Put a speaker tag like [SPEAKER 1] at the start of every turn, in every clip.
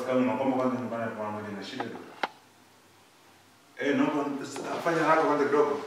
[SPEAKER 1] rafiki yangu naomba kwanza nyumbani kwa mmoja na shida tu. Eh, naomba fanya haraka kwanza kidogo.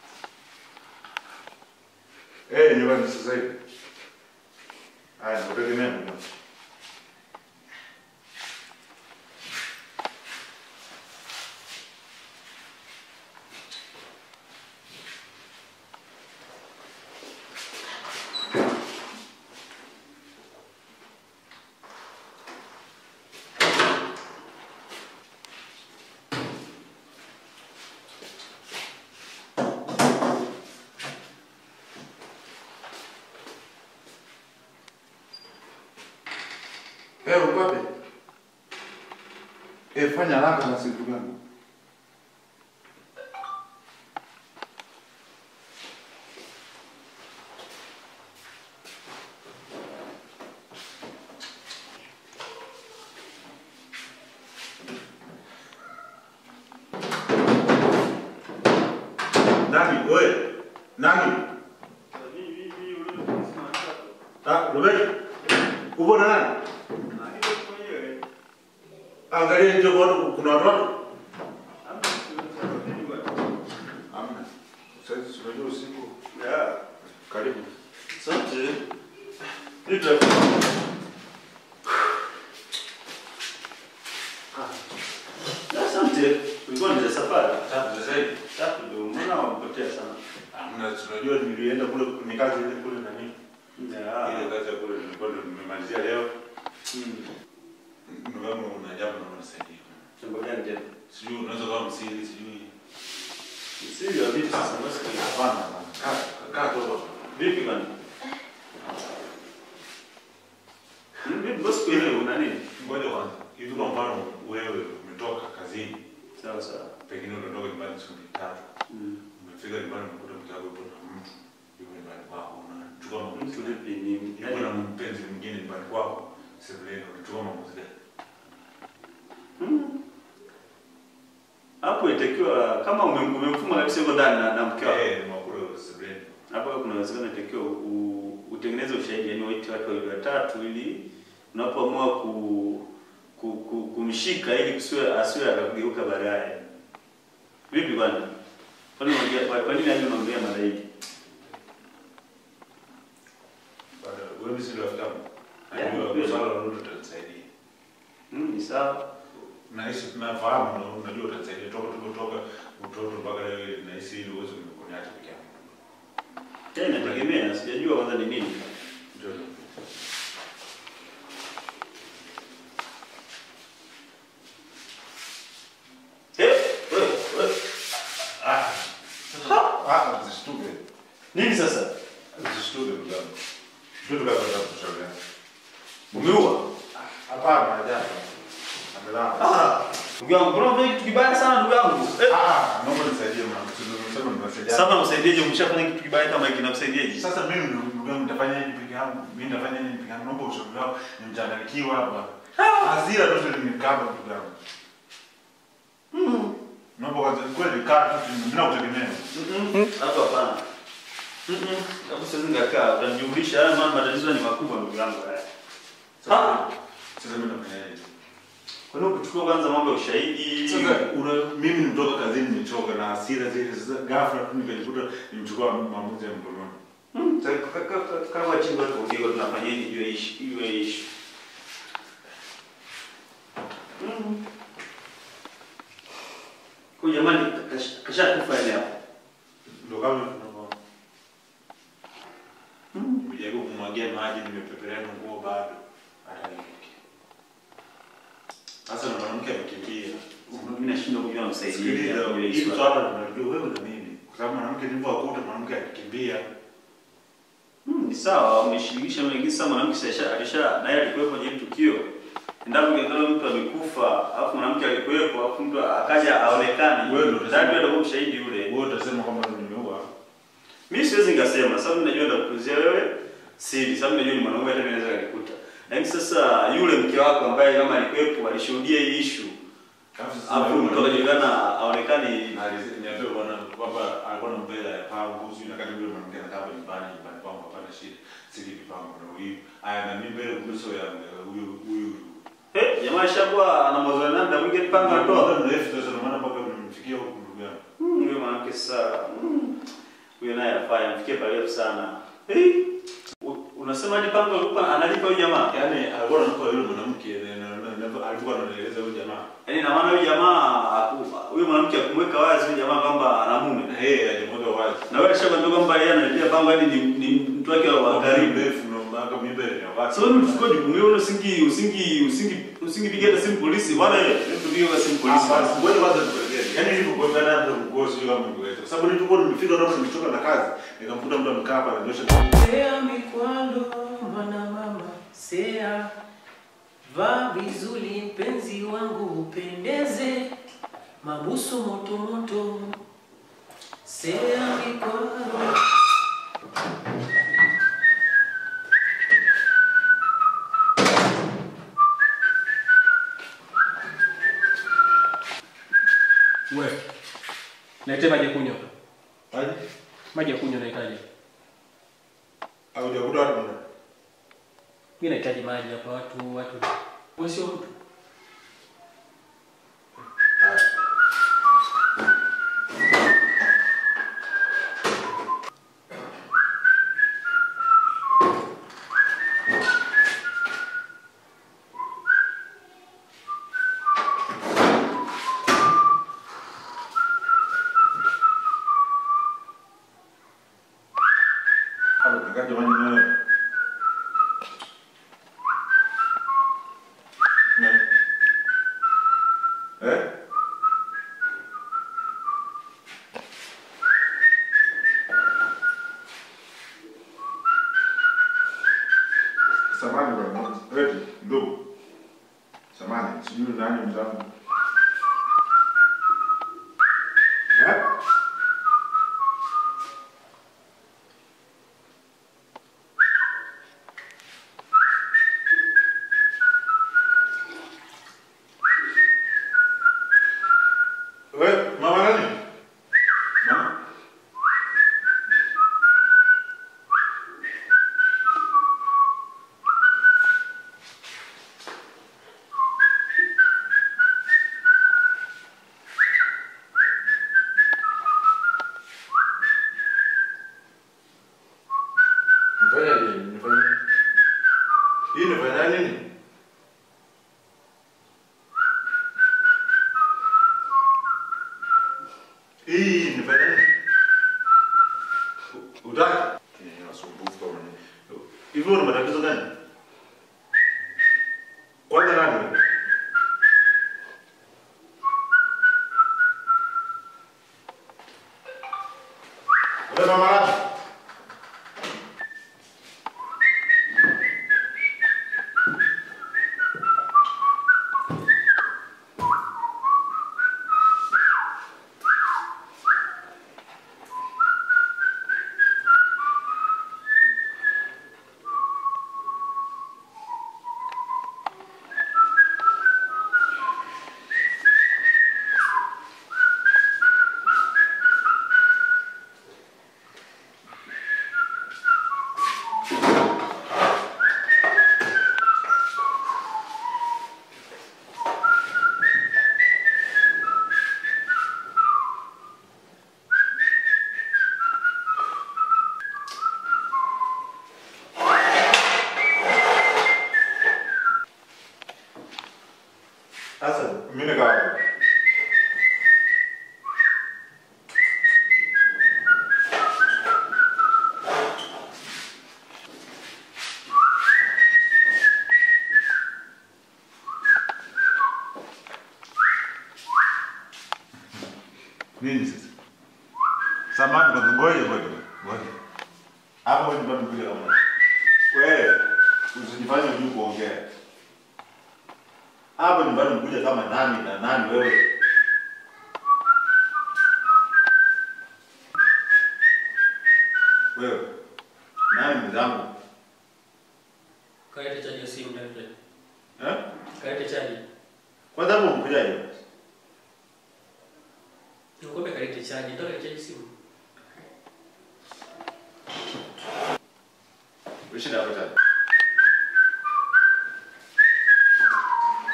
[SPEAKER 1] Eh, nyumbani sasa hivi. Haya, nakutegemea mimi. Eh, uko wapi? Eh, fanya haraka na siku gani? Nani? Wewe? Nani? Ah, Roberto. Upo na nani? Angalia nje kwa kuna watoto. Amna. Sasa tunajua usiku. Ya, karibu.
[SPEAKER 2] Asante. Asante. Ulikuwa ni safari.
[SPEAKER 1] Tatu sasa hivi.
[SPEAKER 2] Tatu ndio mbona wamepotea sana.
[SPEAKER 1] Amna, tunajua nilienda kule ni kazi ile kule nani?
[SPEAKER 2] Ya.
[SPEAKER 1] Ile kazi ya kule nilikuwa ndo nimemalizia leo.
[SPEAKER 2] Mm.
[SPEAKER 1] Ndugu yangu una jambo na unisaidia.
[SPEAKER 2] Jambo gani tena?
[SPEAKER 1] Sijui unaweza kama msiri, sijui.
[SPEAKER 2] Siri ya vipi sasa basi?
[SPEAKER 1] Hapana, hapana. Kaa kaa tu hapo.
[SPEAKER 2] Vipi bana? Mm, Vipi basi kuelewa una nini?
[SPEAKER 1] Ngoja kwanza. Hivi kwa mfano wewe umetoka kazini,
[SPEAKER 2] Sawa sawa.
[SPEAKER 1] pengine unatoka nyumbani siku tatu.
[SPEAKER 2] Mm.
[SPEAKER 1] Umefika nyumbani unakuta mke wako yupo na mtu yuko nyumbani kwako, unachukua
[SPEAKER 2] Mtu
[SPEAKER 1] maamuzi gani?
[SPEAKER 2] vipi ni
[SPEAKER 1] Yuko na mpenzi mwingine nyumbani kwako, sebuleni, unachukua maamuzi gani?
[SPEAKER 2] Mm. Hapo itakiwa kama umem- umemfuma kabisa yuko ndani na, na mke wako.
[SPEAKER 1] Eh, mwakule sebuleni.
[SPEAKER 2] Hapo kuna uwezekano itakiwa u- utengeneze ushahidi, yani waite watu wawili watatu, ili unapoamua ku, ku, ku, kumshika ili kusiwe asiwe akageuka baadaye. Vipi bwana? Kwani unaongea kwa kwa nini yani unaongea mara hii?
[SPEAKER 1] Baada wewe si rafiki yangu.
[SPEAKER 2] Yeah,
[SPEAKER 1] Najua
[SPEAKER 2] kweli.
[SPEAKER 1] swala lolote utanisaidia.
[SPEAKER 2] Mm, ni sawa.
[SPEAKER 1] Nahisi tunafahamu na unajua utanisaidia toka tulipotoka utoto mpaka leo nahisi ili uweze kuniacha peke yangu.
[SPEAKER 2] Tena inategemea, sijajua kwanza ni nini.
[SPEAKER 1] Ndio.
[SPEAKER 2] Eh, wewe, wewe.
[SPEAKER 1] Ah. Ah, msishtuke.
[SPEAKER 2] Nini sasa?
[SPEAKER 1] Msishtuke ndugu yangu. Ndio tukapata kushauriana.
[SPEAKER 2] Umeua?
[SPEAKER 1] Hapana, hajapa. Amelala.
[SPEAKER 2] Ah, ndugu yangu, mbona unafanya kitu kibaya sana ndugu yangu? Eh.
[SPEAKER 1] Ah, naomba nisaidie mwanangu. Tunasema tunasaidia.
[SPEAKER 2] Sasa unasaidieje? Umeshafanya kitu kibaya kama hiki, nakusaidiaje?
[SPEAKER 1] Sasa mimi ndugu yangu nitafanya nini peke yangu? Mimi nitafanya nini peke yangu? Naomba ushauri wako. Nimechanganyikiwa hapa. Hasira tu zimenikaba ndugu yangu. Naomba kwanza kweli kaa tu mimi nakutegemea.
[SPEAKER 2] Mm-mm. Hapo hapana. Mm-mm. Hapo siwezi nikakaa, utanijumlisha. Haya mambo matatizo ni makubwa ndugu yangu haya.
[SPEAKER 1] Sasa sasa mimi nafanyaje?
[SPEAKER 2] Kwa nini ukichukua kwanza mambo ya ushahidi?
[SPEAKER 1] Sasa una mimi nimetoka kazini nimechoka na hasira zile sasa ghafla tu nikajikuta nimechukua maamuzi ya mkononi.
[SPEAKER 2] Mm, sasa ka- ka- ka- kama chini watu ndio tunafanyaje juu ya ishi, juu ya ishi. Mm. Kwa jamani kash- kashakufa yale hapo.
[SPEAKER 1] Ndio kama tunavyoona. Nimejaribu kumwagia maji nimepepelea nguo bado hata nifikia. Sasa na mwanamke amekimbia.
[SPEAKER 2] Mimi nashindwa kujua msaidizi.
[SPEAKER 1] Sikiliza, hili swala tunajua wewe na mimi. Kwa sababu mwanamke nilivyokuta mwanamke akikimbia.
[SPEAKER 2] Hmm, ni sawa, umeshirikisha mwingine sasa mwanamke sasa alisha naye alikuwepo kwenye hili tukio. Endapo ingekuwa mtu amekufa, alafu mwanamke alikuwepo, alafu mtu akaja aonekane.
[SPEAKER 1] Wewe ndio utasema.
[SPEAKER 2] Ndio atakuwa mshahidi yule.
[SPEAKER 1] Wewe utasema kwamba nimeua.
[SPEAKER 2] Mimi siwezi nikasema, sababu najua ndakuzia wewe siri, sababu najua ni mwanaume hata mimi naweza kukuta. Lakini sasa yule mke wako ambaye kama alikuwepo alishuhudia hii issue, alafu mtu akajulikana aonekane
[SPEAKER 1] Niambia bwana kwamba alikuwa na mbele ya pangu, sio na kati yule mwanamke anakaa hapa nyumbani, nyumbani kwangu hapana shida. Siki vipango na huyu. Aya na mimi mbele kuso ya huyu huyu
[SPEAKER 2] Eh, jamaa ishakuwa ana mazoea na muda mwingi panga
[SPEAKER 1] Muda
[SPEAKER 2] atoa.
[SPEAKER 1] mrefu sasa ndio maana mpaka nimemfikia huko ndugu yangu.
[SPEAKER 2] Hmm, Huyo mwanamke sasa. hmm, Huyo naye afaya amfikie parefu sana. Eh, u- unasema hadi panga alikuwa analipa huyo jamaa.
[SPEAKER 1] Yaani alikuwa anampa yule mwanamke na- na- na- na- alikuwa anaeleza huyo jamaa.
[SPEAKER 2] Yaani na maana huyo jamaa aku- huyo mwanamke akumweka wazi huyo jamaa kwamba ana mume.
[SPEAKER 1] Na yeye alimweka wazi.
[SPEAKER 2] Na wewe alishakwambia kwamba yeye analipia panga hadi ni, ni mtu wake wa karibu.
[SPEAKER 1] mrefu na mpaka mimba ni wazi.
[SPEAKER 2] Sasa wewe mchukue jukumu hilo usingi usingi usingi usingipiga hata simu polisi. Bwana yeye, hebu tupige kwa simu polisi.
[SPEAKER 1] Ah, basi, ngoja kwanza nikuelekeze. Yaani nilipokuwa hata mgosi yule kama nikueleza. Kwa sababu nilipokuwa nimefika ndo nimechoka na kazi, nikamkuta mtu amekaa hapa ananyosha
[SPEAKER 3] Sea mikwalo mwana mama sea, vaa vizuri mpenzi wangu upendeze, mabusu moto moto, sea mikwalo
[SPEAKER 4] We, naite maji ya kunywa.
[SPEAKER 1] Aje?
[SPEAKER 4] Maji ya kunywa nahitaji.
[SPEAKER 1] Au jakuta watu mbona?
[SPEAKER 4] Mimi nahitaji maji hapa watu watu. Wewe sio mtu.
[SPEAKER 1] Haya. Hapo kaka jamani nawe. Nani? Eh? Samani bwana, eti ndugu. Samani, sijui nani mzangu. Eh? We, mama nani? Mama? Nifanya nini? Nifanya Hii nifanya nini? Hii nifanya nini? Utaki? Ni wasumbufu kama ni. Hivi una matatizo gani? Kwanza nani? wewe? Wewe mama nani? Sasa mimi nikawa nini sasa? Samani kwa ngoja ngoja ngoja. Hapo ni bado kuja kama. Wewe usijifanye unajua kuongea. Hapa nyumbani mkuja kama nani na nani wewe? Wewe nani mwenzangu?
[SPEAKER 4] Kalete chaji ya simu ndani ndani.
[SPEAKER 1] Eh?
[SPEAKER 4] Kalete chaji.
[SPEAKER 1] Kwanza hapo mkujaje?
[SPEAKER 4] Nikwambia kalete chaji, ndio kalete chaji simu.
[SPEAKER 1] Ushida hapo tena.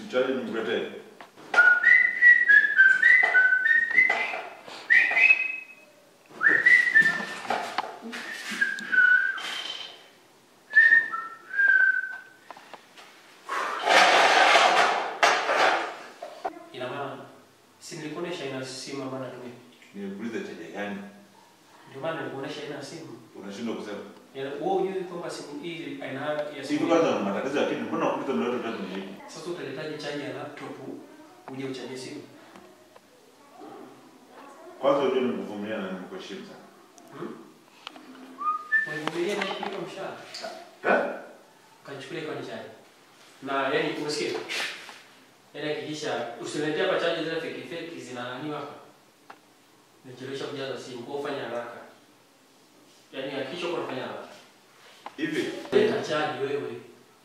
[SPEAKER 1] Chaji nikuletee.
[SPEAKER 4] Ina maana si nilikuonesha ina simu ambayo natumia.
[SPEAKER 1] Nikuulize chaji gani?
[SPEAKER 4] Ndio maana nilikuonesha ina simu.
[SPEAKER 1] Unashindwa kusema.
[SPEAKER 4] Yaani wewe hujui kwamba simu hii aina ya
[SPEAKER 1] Hivi
[SPEAKER 4] simu.
[SPEAKER 1] kwanza una matatizo lakini mbona unakuta ndio watu tatu nijibu?
[SPEAKER 4] Sasa utaletaje chaji ya laptop uje uchajie simu?
[SPEAKER 1] Kwanza unajua nimekuvumilia na nimekuheshimu sana.
[SPEAKER 4] Univumilie na kulipa mshahara.
[SPEAKER 1] Eh?
[SPEAKER 4] Kanichukulia kwa chaji. Na yani umesikia? Yaani hakikisha usiniletee hapa chaji zile fake fake zinananiwa hapa. Nichelewesha kujaza simu, kwa ufanye haraka. Yaani hakikisha uko unafanya haraka.
[SPEAKER 1] Hivi
[SPEAKER 4] Leta chaji wewe.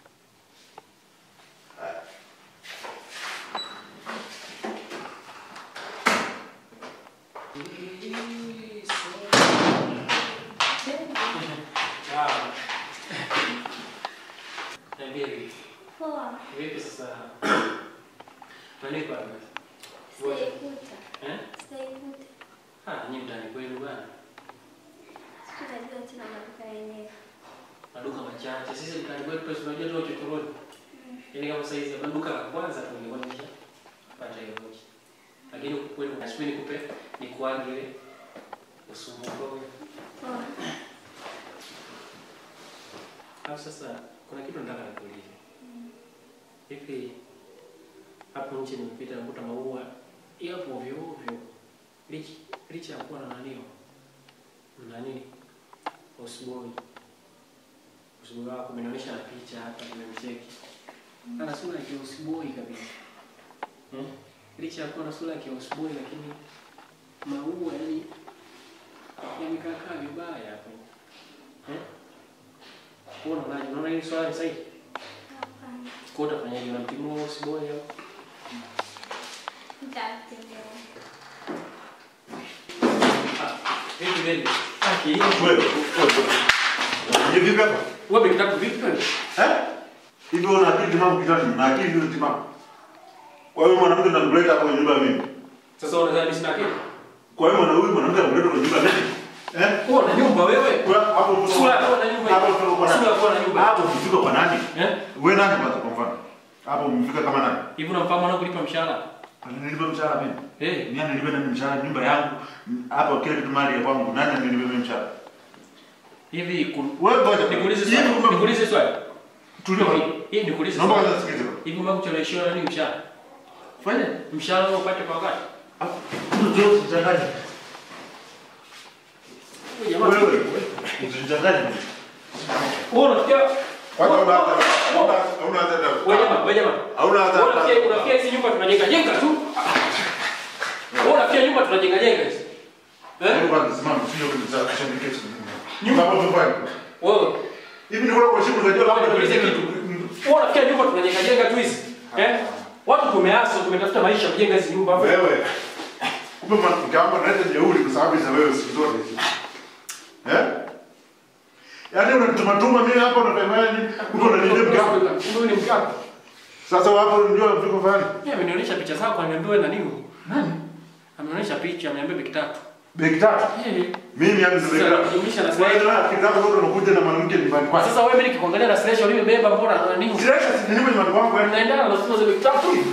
[SPEAKER 4] Ah. Niambie vipi?
[SPEAKER 5] Poa,
[SPEAKER 4] Vipi sasa? Nanipa basi.
[SPEAKER 5] sitaikuta.
[SPEAKER 4] Eh?
[SPEAKER 5] Sitaikuta.
[SPEAKER 4] Ah, nyinyi mtani kwenu bwana.
[SPEAKER 5] Sitajua tena maduka yenyewe.
[SPEAKER 4] Maduka machache. Sisi mtani kwetu pesa unajua tu chokoroni. Yaani kama sasa hizi maduka la kwanza tu nilikuwa nimesha pata hiyo moja. Lakini huku kwenu nasubiri nikupe nikuage ile usumbufu wewe.
[SPEAKER 5] Poa.
[SPEAKER 4] Alafu sasa kuna kitu nataka nikuulize. Hivi hapo nje nimepita nakuta maua yapo ovyo ovyo. Licha licha ya kuwa na nanio. Na nini? Usiboi. Usiboi wako umenionyesha na picha hapa nimemcheki. Ana sura ya usiboi kabisa. Hmm? Licha ya kuwa na sura ya usiboi lakini maua yani yamekaa vibaya hapo. Eh? Wewe unaonaje? Unaona hili swala ni sahihi?
[SPEAKER 5] Hapana.
[SPEAKER 4] Kwa utafanyaje? Unamtimua usiboi au?
[SPEAKER 5] Nitatembea.
[SPEAKER 4] Vipi wewe? Aki.
[SPEAKER 1] wewe Hivi vipi hapa?
[SPEAKER 4] Wewe kitatu vipi wewe?
[SPEAKER 1] Eh? Hivi una akili timamu kichwani na akili ndio timamu. Kwa hiyo mwanamke unamleta hapo kwenye nyumba ya mimi.
[SPEAKER 4] Sasa unadhani mimi sina akili?
[SPEAKER 1] Kwa hiyo mwana huyu mwanamke unamleta kwenye nyumba ya mimi. Eh?
[SPEAKER 4] Wewe una nyumba wewe?
[SPEAKER 1] Kwa hapo uko
[SPEAKER 4] Sura yako na nyumba.
[SPEAKER 1] Hapo uko kwa
[SPEAKER 4] Sura
[SPEAKER 1] nani?
[SPEAKER 4] yako na nyumba.
[SPEAKER 1] Hapo umefika kwa nani?
[SPEAKER 4] Eh?
[SPEAKER 1] Wewe nani kwanza kwa mfano? Hapo umefika kama nani?
[SPEAKER 4] Hivi unamfahamu mwanangu kulipa mshahara?
[SPEAKER 1] Nilipa mshahara mimi.
[SPEAKER 4] Eh.
[SPEAKER 1] Nani nilipa nani mshahara nyumba yangu? Hapo kila kitu mali ya kwangu. Nani nilipa mimi mshahara?
[SPEAKER 4] Hivi ku-
[SPEAKER 1] Wewe ngoja.
[SPEAKER 4] nikuulize
[SPEAKER 1] Hivi
[SPEAKER 4] swali.
[SPEAKER 1] ume-
[SPEAKER 4] Nikuulize swali.
[SPEAKER 1] Tulia.
[SPEAKER 4] Hivi nikuulize
[SPEAKER 1] Naomba
[SPEAKER 4] swali.
[SPEAKER 1] kwanza sikilize.
[SPEAKER 4] Hivi mbona kucheleweshiwa nani mshahara?
[SPEAKER 1] Fanya.
[SPEAKER 4] Mshahara wewe upate kwa wakati?
[SPEAKER 1] Ndio usichanganye.
[SPEAKER 4] Wewe jamaa.
[SPEAKER 1] Wewe usichanganye.
[SPEAKER 4] Wewe unafikia
[SPEAKER 1] Kwanza una una una hata
[SPEAKER 4] wewe jamaa, wewe jamaa.
[SPEAKER 1] Hauna hata
[SPEAKER 4] Wewe unafikia unafikia hizi nyumba tunajenga jenga tu. Wewe unafikia nyumba tunajenga jenga hizi. Eh?
[SPEAKER 1] Wewe kwanza simama usije kunizaa kisha niketi. Nyumba hapo tufanye.
[SPEAKER 4] Wewe
[SPEAKER 1] Hivi ndio kwa shida unajua labda
[SPEAKER 4] Nikuulize kitu. Wewe unafikia nyumba tunajenga jenga tu hizi. Eh? Watu tumeasa tumetafuta maisha kujenga hizi nyumba hapo.
[SPEAKER 1] Wewe. Kumbe mwanamke wangu analeta jeuri kwa sababu za wewe siku zote hizi. Eh? Yaani unanituma tuma mimi hapa unafanya nini? Kumbe unaniambia mke wangu.
[SPEAKER 4] Huyu ni mke wako.
[SPEAKER 1] Sasa wapo ndio viko fulani.
[SPEAKER 4] Yeye amenionyesha picha zako ameniambia wewe na nini? Nani? Ameonyesha picha ameniambia beki tatu.
[SPEAKER 1] Beki tatu.
[SPEAKER 4] Eh.
[SPEAKER 1] Mimi yangu
[SPEAKER 4] Sasa
[SPEAKER 1] zimeka.
[SPEAKER 4] nakujumisha na
[SPEAKER 1] Wewe
[SPEAKER 4] slash.
[SPEAKER 1] na kitabu zote unakuja na mwanamke nyumbani kwako.
[SPEAKER 4] Sasa wewe mimi nikikuangalia na slash uliyobeba mbona na nini?
[SPEAKER 1] Sasa si nini nyumbani kwangu eh?
[SPEAKER 4] Unaendana na sura za beki tatu hivi.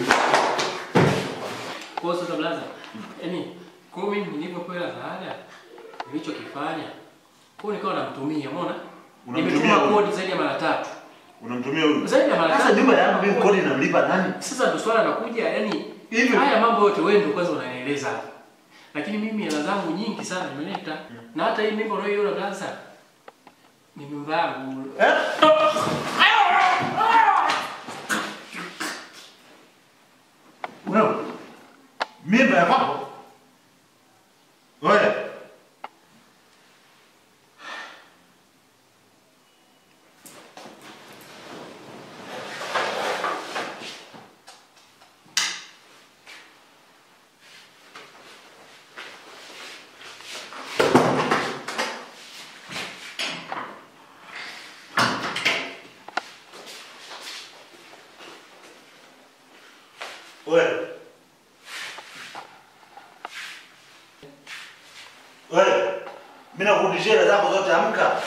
[SPEAKER 4] Kwa hiyo sasa blaza. Yaani kwa mimi nilivyopewa zaada nilichokifanya kwa hiyo nikawa namtumia, umeona?
[SPEAKER 1] Unamtumia
[SPEAKER 4] Nimetuma
[SPEAKER 1] huyu?
[SPEAKER 4] kodi zaidi ya mara tatu.
[SPEAKER 1] Unamtumia huyu.
[SPEAKER 4] Zaidi ya mara
[SPEAKER 1] Sasa
[SPEAKER 4] tatu.
[SPEAKER 1] nyumba yangu mimi kodi namlipa nani?
[SPEAKER 4] Sasa ndo swala linakuja, yani
[SPEAKER 1] Hivi-
[SPEAKER 4] haya mambo yote wewe ndio kwanza unanieleza hapa. Lakini mimi hela zangu nyingi sana nimeleta. Na hata hii mimba unayoiona blaza ni mimba yangu.
[SPEAKER 1] Eh? Wewe. Mimba ya kwako? Wewe. Wewe. Wewe. Mimi nakurudishia hela zako zote amka.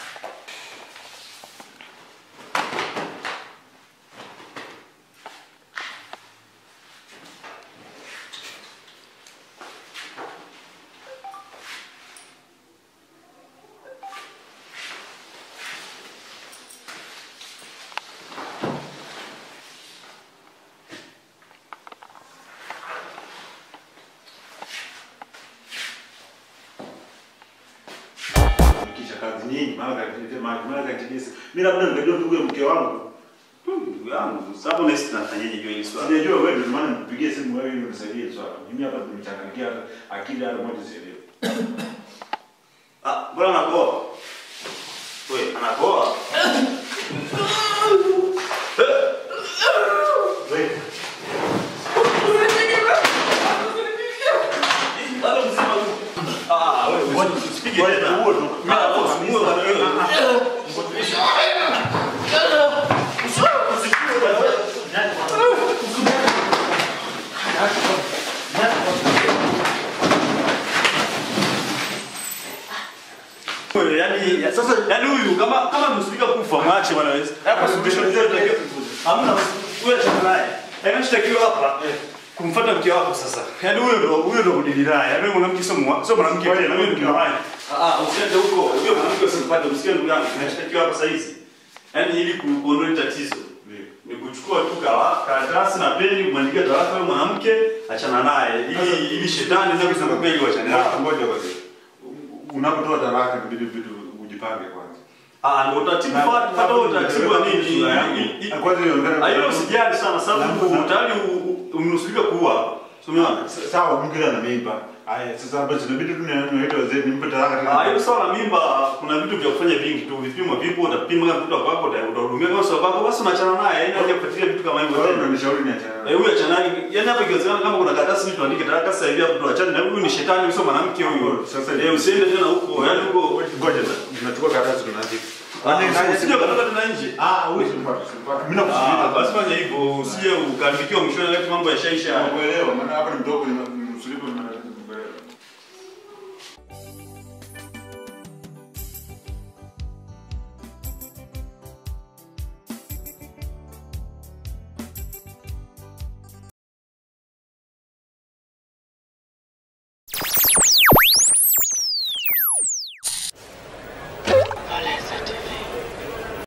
[SPEAKER 1] Nikisha kazi nyingi, maana kanitilia maji, maana kanitilia. Mimi labda nikajua ndugu ya mke wangu.
[SPEAKER 2] Ndugu yangu, sababu na sisi tunafanyaje juu ya hili swala?
[SPEAKER 1] Sijajua wewe ndio maana nipigie simu wewe ili unisaidie swala. Mimi hapa nimechanganyikia hata akili hata moja sielewi.
[SPEAKER 2] Ah, mbona anakoa? Wewe, anakoa?
[SPEAKER 1] Wewe.
[SPEAKER 2] Bado mzima tu. Ah, wewe, wewe usipige
[SPEAKER 1] Wewe,
[SPEAKER 2] tena.
[SPEAKER 1] huo tu.
[SPEAKER 2] Mimi hapo usimue bwana wewe. Wewe, yani sasa yani huyu kama kama msifika kufa mwache bwana wewe. Hapa suluhisho ndio tunatakiwa. Hamna wewe acha naye. Yaani tunatakiwa hapa kumfuata mke wako sasa. Yaani huyo ndo huyo ndo kudili naye. Yaani wewe mwanamke sio mwa- sio mwanamke tena, huyo ndio mwanamke. Ah ah, usiende huko. Huyo mwanamke usimpate, msikie ndugu yangu. Tunatakiwa hapa sasa hizi. Yaani ili ku- kuondoa hili tatizo ni kuchukua tu kawa karatasi na peni kumwandikia talaka wewe mwanamke, achana naye ili ili shetani ndio kusema kweli wachane naye.
[SPEAKER 1] Ngoja basi. Unapotoa talaka inabidi vitu ujipange kwanza.
[SPEAKER 2] Ah, ndio utaratibu fuata fuata huo utaratibu wa nini? I- i-
[SPEAKER 1] Kwanza inaonekana.
[SPEAKER 2] Ah, hilo usijali sana sababu
[SPEAKER 1] Na-
[SPEAKER 2] tayari u- u- umenusurika kuua. Umeona?
[SPEAKER 1] Sawa, mke ana mimba. Haya, sasa basi inabidi tu niwaite wazee nimpe talaka
[SPEAKER 2] Ah, hilo
[SPEAKER 1] tena.
[SPEAKER 2] swala la mimba kuna vitu vya kufanya vingi tu. Vipimo vipo, utapima kama mtoto wako uta- utahudumia kama sio wako basi unaachana naye. Yaani haja kufuatilia vitu kama hivyo
[SPEAKER 1] Wewe
[SPEAKER 2] tena.
[SPEAKER 1] unanishauri niachane.
[SPEAKER 2] Eh, huyu achana naye. Yaani hapa ikiwezekana kama kuna karatasi mtu andike talaka sasa hivi hapo tuachane na huyu ni shetani sio mwanamke huyu.
[SPEAKER 1] Sasa-
[SPEAKER 2] eh usiende tena huko. Yaani huko
[SPEAKER 1] Ngoja, tunachukua karatasi tunaandika.
[SPEAKER 2] Ah, usije ukatoka tena nje.
[SPEAKER 1] Ah, huyu simpata, simpata. Mimi
[SPEAKER 2] Ah,
[SPEAKER 1] nakusikiliza.
[SPEAKER 2] basi fanya hivyo usije ukaribikiwa mwishoni wakati mambo yashaisha.
[SPEAKER 1] Nakuelewa, maana hapa ni mdogo ni msulipo